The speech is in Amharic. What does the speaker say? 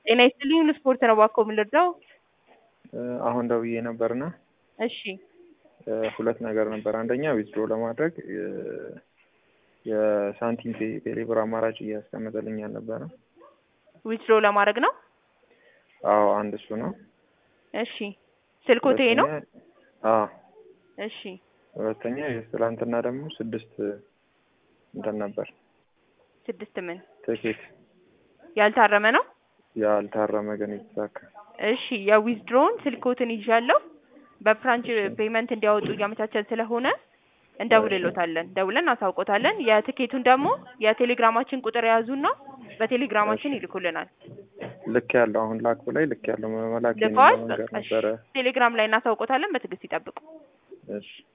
ጤና ይስጥልኝ ስፖርት ነው እባክዎ የምንረዳው? አሁን ደውዬ ነበርና እሺ ሁለት ነገር ነበር። አንደኛ ዊዝድሮ ለማድረግ የሳንቲም ፔ ቴሌብር አማራጭ እያስቀመጠልኝ አልነበረም። ዊዝድሮ ለማድረግ ነው። አዎ አንድ እሱ ነው። እሺ ስልኮት ይሄ ነው። ሁለተኛ- አዎ እሺ ሁለተኛ ትላንትና ደግሞ ስድስት እንትን ነበር ስድስት ምን ትኬት ያልታረመ ነው። ያልታረመ ግን የተሳካ እሺ የዊዝድሮውን ስልኮትን ይዣለሁ። በፍራንች ፔመንት እንዲያወጡ እያመቻቸን ስለሆነ እንደውልሎታለን። ደውለን እናሳውቆታለን። የትኬቱን ደግሞ የቴሌግራማችን ቁጥር የያዙና በቴሌግራማችን ይልኩልናል። ልክ ያለው አሁን ላኩ ላይ ልክ ያለው መላክ ልከዋል። ነገር በቃ እሺ። ነበረ። ቴሌግራም ላይ እናሳውቆታለን። በትዕግስት ይጠብቁ። እሺ